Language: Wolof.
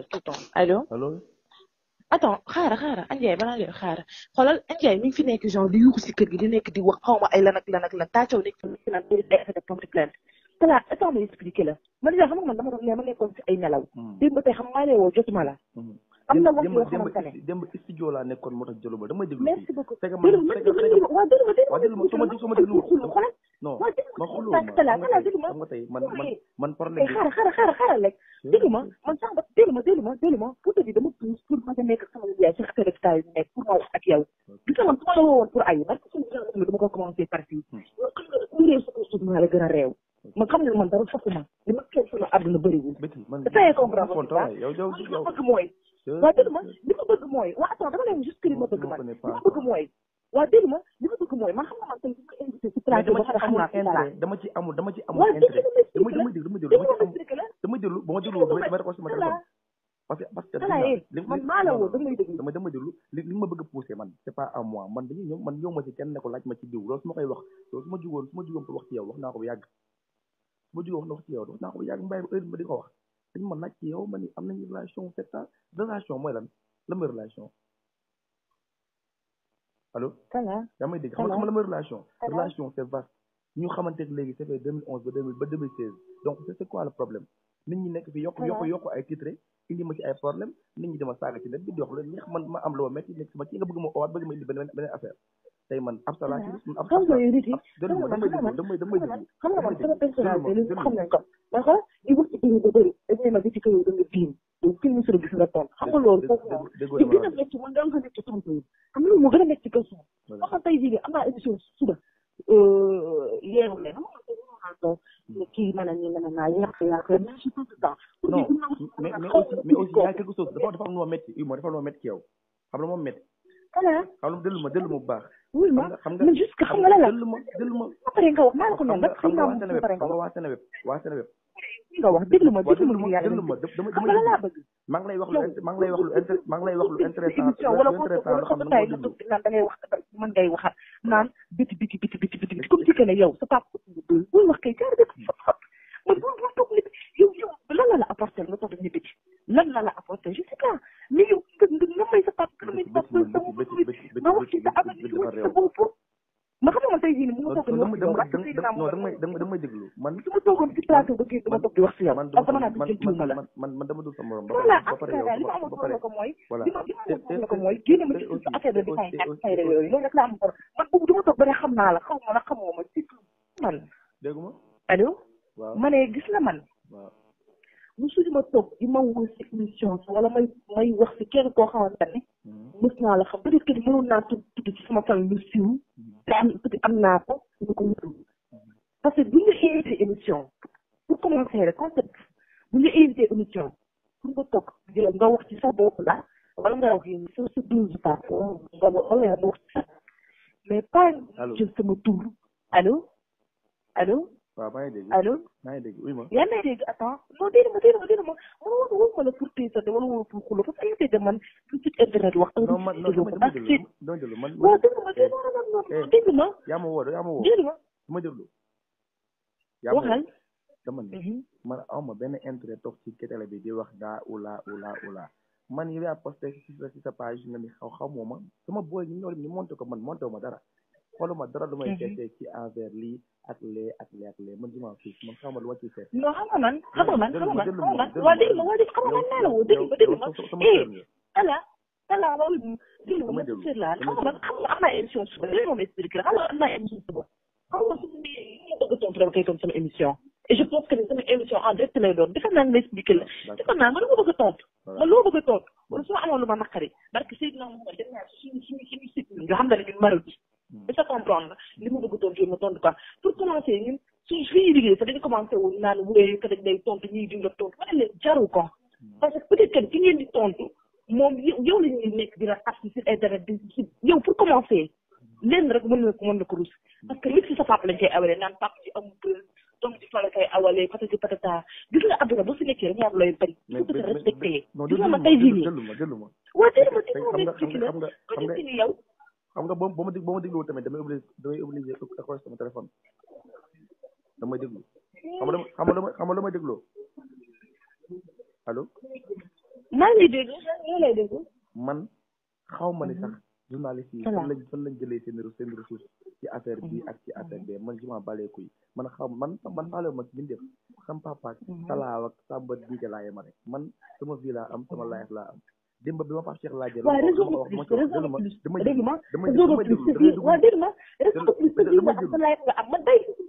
def tout le temps allo allo attends xaaral xaaral Andiaye balaa ngay xaaral xoolal Andiaye mi ngi fi nekk genre di yuuxu si kër gi di nekk di wax xaw ma ay lan ak lan ak lan tàccaw nekk fi nekk naan day day effet de porte plainte te là attends ma expliqué la man déjà xam nga man dama doon ne ma nekkoon si ay nelaw démb ba tey xam maa lay woo jotuma la am na wax yoo xamante ne démb studio laa nekkoon moo tax jëlu ba damay déglu merci beaucoup fekk man déglu ma fekk déglu ma waa déglu ma déglu waa déglu ma su ma su ma déglu xulu xoolal non waa déglu ma ma xuloo tànk ma tala xam nga tala tey déglu ma xam nga tey man man Eh, man eh problème bi xaaral xaaral xaaral xaaral rek déglu ma man sax ba déglu ma déglu ma déglu ma pour te dire dama pousse pour ma nekk ak sama yaay seen affaire de yi nekk pour ma wax ak yow gis nga man su ma la woowoon pour ayi parce que suñu genre dama ko commencé par fii yow xam nga ku réew sa ko suuf maa la gën a réew man xam nga man dara fokk ma li ma kenn sama àdduna bëriwul béti man dafay comprendre kon pas yow yow li yow ma bëgg mooy waa déglu ma li ma bëgg mooy waa attends dama lay juste que li ma bëgg man li ma bëgg mooy waa déglu ma li ma bëgg mooy man xam nga man tey su ma invité si mais plateau dama ba ci xam amul naa fi dara intérêt dama ci amul dama ci amul waa déglu intérêt ma damay expliqué la damay déglu damay déglu déglu dama ma ci am expliqué la damay déglu ba ma déglu déglu damay ma damay raccroché sama voilà téléphone parce que parce que voilà gis naa, yéen li- man li- maa la non, woo non, damay déglu dama dama déglu li li ma bëgg a poussé man c'est pas à moi man dañuy ñëw man ñëw ma ci kenn ne ko laaj ma ci diw loolu su ma koy wax loolu su ma jugoon su ma jugoon pour wax ci yow wax naa ko bu yàgg su ma jugoon wax na wax ci yow wax naa ko bu yàgg mbay ba heure ma di ko wax dañu ma laaj ci yow ma ni am nañu relation sept ans relation mooy lan la mooy relation allo voilà yaa may dégg xam nga xam nga la mooy relation Voilà. relation c'est vaste ñu xamante ne léegi ça fait 2011 ba 2000 ba 2016 donc c'est c'est quoi le problème nit ñi nekk fi yokk yokk Voilà. yokk ay titre indi ma ci ay problème nit ñi dama saaga ci net bi di wax lu neex man ma am lu ma metti nekk sama ci nga bëgg ma owaat bëgg ma indi beneen beneen affaire tey man ab salaa ci man ab xam nga yow nit yi déglu ma damay déglu damay damay xam nga déglu xam nga man sama personnalité déglu li ma, xam nañ ko mais xoolal di wax ci biir ba bëri dañ ne ma bi ci kaw da nga biim donc kenn mësul gis nga toon xam nga loolu foofu moom déggoo li dama gën a la nekk ci man da nga nekk ci tontu yi xam nga loolu moo gën a nekk ci kaw suuf Voilà. xam tey jii nii am naa émission suba yeewu leen xam nga tey mënoon naa toog ne kii mën a nii mën a naa yàq yàq mais je tout le temps pour non dire dina wax mais mais xaw aussi ma mais aussi kooku. y a quelque chose dafa dafa am lu ma metti oui moo dafa am lu ma metti ci yow xam la moom metti voilà xam la déglu ma déglu ma bu baax oui xam ma nga xam nga man juste que xam nga la la déglu ma déglu ma ba pare nga wax maa la ko xam noonu nga rek xam xam nga naa waa moom Seneweb ba pare nga xam nga wax waa Seneweb waa Seneweb nga wax déglu ma waaw déglu déglu ma ma ngir yàlla déglu ma dama xam dama nga la laa bëgg maa ngi lay wax lu yow int- maa ngi lay wax lu inter maa ngi lay wax lu intéressant émission wala lu ko intéressant wala loo ko xam ne bataay nga nga ko toog naan da ngay wax mën ngay waxaat naan biti biti biti biti biti biti comme si que ne yow sa papa bul wax kay jaar def fot fot man bul bul toog nit yow yow lan la la apporté nga toog ni biti lan la la apporté je sais pas mais yow nga nga nga may sa papa nga may sa papa sa bopp nga wax ci sa avenir ci wax ci sa bopp ma xam nga man tey jii nii mu ma toog ni wax ci yow dama wax ci Seydina dama non Mohamed dama dama déglu man su ma toogoon ci plateau ba kii dama toog di wax si yow man parce que man naa man di jëntuwuma la man man man dama dul sa morom ba voilà pare ba en tout cas daal li pare yow ma ba amoon ba pare soxla ko mooy voilà li ma li ma te amoon te soxla ko te mooy génne ma te ci aussi affaire de te détail aussi ak aussi fayda aussi yooyu loolu rek laa am solo man boobu dama toog ba ne xam naa la xaw ma la xamoo ma c'est tout man déggu ma allo waaw ma ne gis la man waaw musuñu ma toog di ma woo si émission wala may may wax si kenn koo xamante ne mës naa la xam peut-être que ni mënoon naa tudd tudd ci sama famille lu siiw te am peut am naa ko ñu ko wutul parce que bu ñu invité émission pour commencer rek concept bu ñu invité émission pour nga toog jël nga wax ci sa bopp la wala nga wax yi sa sa douze pas nga wala nga wax ci sa mais pas Allô. jël sama tur allo allo waaw maa ngi dégg allo maa ngi dégg oui ma yaa ngi dégg attends non dégg ma dégg ma dégg ma man woo woo ma la pour téesante wala woo pour xulo parce que invité de man lu site internet wax non man non déglu dama ko dama parce que déglu dama déglu man waaw dégg ma dégg ma non non dégg ma yaa ma woo yaa ma woo dégg ma dama déglu yaa ma woo waxal dama ne Mhm. man awma benn intérêt toog ci télé bi di wax daa ula ula ula man yow yaa posté ci sa ci sa page nga ni xaw xamoo ma sama booy ñu ñëw ni monté ko man monté wu ma dara xooluma dara lu may Mhm. seetee ci envers lii ak lee ak lee ak lee man je m'en fiche man xawma lu ma ciy seet non xam nga man xam nga man xam nga man déglu xam nga ma, man déglu waa ma, dégg ma waa dégg xam nga man naa la woo dégg ma dégg ma yow sama eh sœur nga. ala ala loolu dégg ma Damay man déglu, sër laa xam nga damay man xam nga am naa émission suba léegi moom expliqué la xam nga am naa émission suba xam nga su ma bëgg a tontu dama koy tontu sama émission et je pense que ni sama émission en direct lay doon defe naa nga expliqué la defe naa nga lu ma bëgg a tontu man loo bëgg a tontu man su ma amoon lu ma naqari parce que Seydina Mohamed dem naa suñu suñu suñu site ñun nga xam ne ñun maral bi est-ce que comprendre li ma bëgg a tontu ma tontu quoi pour commencer ñun suñu fi ñuy liggéey sax dañu commencé woon naan wéy que dañ lay tontu ñuy di la tontu ma ne leen jaru ko parce que peut-être que ki ngeen di tontu moom yow yow la ñuy nekk dina tas ci internet di ci yow pour commencer lenn rek mën na ko mën na ko rus parce que nit ci sa papa lañ koy awalee naan papa ci amul preuve doom ci fa la koy awalee patati patata gis nga àdduna boo fi nekkee rek ñaar looy bañ il faut que te respecté non gis nga déglu ma ma tey jii nii déglu ma déglu ma waa tey ma tey tey xam ma nga xam expliqué nga la xam nga ba xam nga def ni yow xam nga boo boo ma dég boo ma dégloo tamit damay obligé damay obligé accroché sama téléphone damay déglu xam nga dama xam nga dama xam nga damay dégloo allo maa ngi lay dégg loolu lay dégg. man xaw ma ne sax journaliste yi Voilà. fan lañ fan lañ jëlee seen seen ressource ci affaire bi ak ci affaire bi man juma balee kuy man xaw man man faale ma ci def xam papa ak talaaw ak sàmba diige laa yema rek man sama vie laa am sama life laa am démb bi ma Pape Cheikh laajee waaw loolu réseau ma de wax plus ma ci réseau de wax plus dama dégg ma dama réseau de dama plus déglu sa vie waaw dégg ma réseau de plus sa vie nga dama am déglu sa life nga am man tey